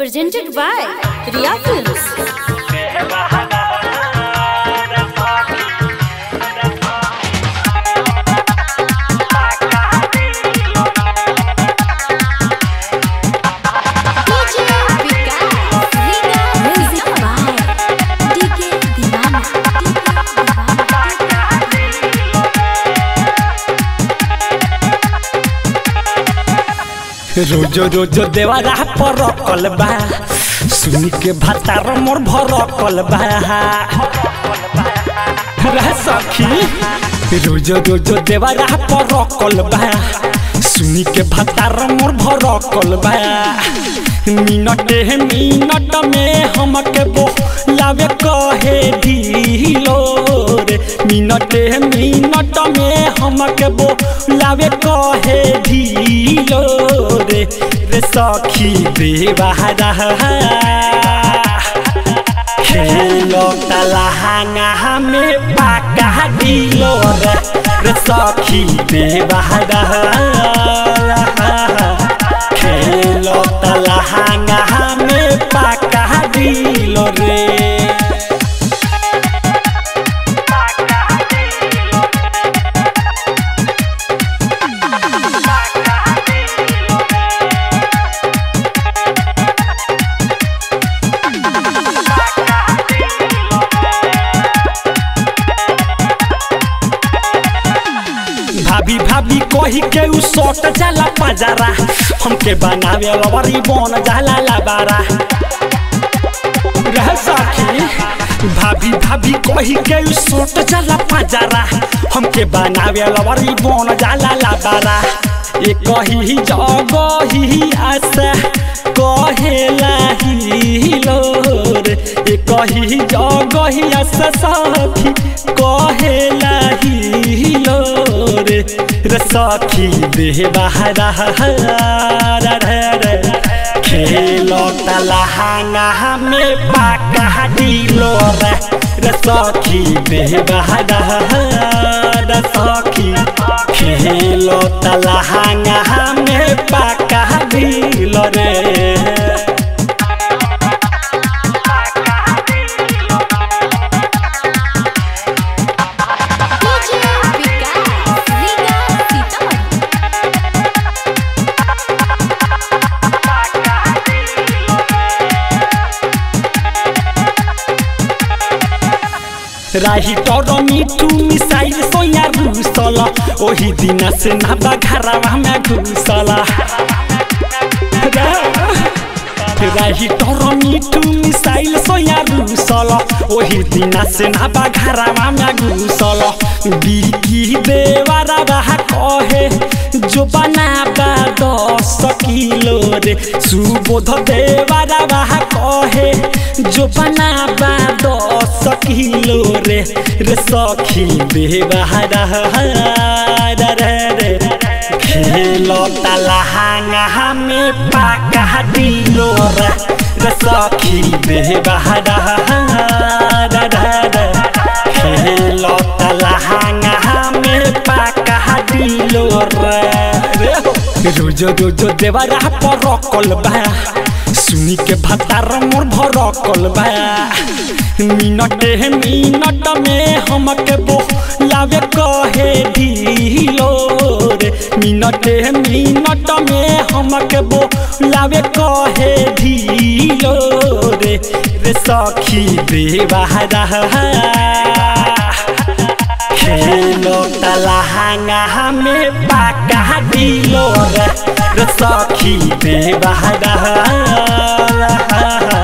Presented by Riya Films. DJ Vikas, Riga Music by DK Divana. रोजो रोजो देवारा पर रखल बा सुन के भातार मोर भरकल बा रे सखी रोजो रोजो देवारा पर रखल बा सुन के भातार मोर भरकल बा मिनट मिनट में हमके बो लावे कहे ढीलो रे मिनट मिनट में हमके बो लावे कहे ढीलो रे रे सखी बेवारा खेलो तलहांगा में पाका दिलो रे रे सखी बेवारा खेलो तलहांगा में पाका दिलो रे भाभी भाभी कही के उ सोट जाला पजारा हमके बनावे लवरी बन जाला लबारा रह सखी भाभी भाभी कही के उ सोट जाला पजारा हमके बनावे लवरी बन जाला लबारा ए कही जगही आशा कहेला ही लोर ए कही जगही आशा सखी कहेला ही लोर रे सखी देह बहारा खेलो तलहांगा में पाका दिलो रे रे सखी देह बहारा सखी खेलो तलहांगा में पाका दिलो रे DJ Vikas, Riga Sitamarhi. राही तर मिठू मिसाइल सोया घुसल ओही दिन से नाबा घरवा में घुसल राही तर मिठू मिसाइल सोया घुसल ओही दिन से नाबा घरवा में घुसल बिकी देवारा रहा कहे जो बनाबा दस किलो रे सुबोध देवारा रहा कहे जो बनाबा दस किलो रे रे सखी बेवारा रे रे खेलो तलहांगा में पाका दिलो रे रे सखी बेवारा रे खेलो तलहांगा में पाका दिलो रे रे रोजो रोजो देवारा पर रखल बा सुनी के भातार मोर भरकल बा मिनट मिनट में हमके बो लावे कहे ढीलो रे मिनट मिनट में हमके बो लावे कहे ढीलो रे रे सखी बेवारा खेलो तलहांगा में पाका दिलो रे रे सखी बेवारा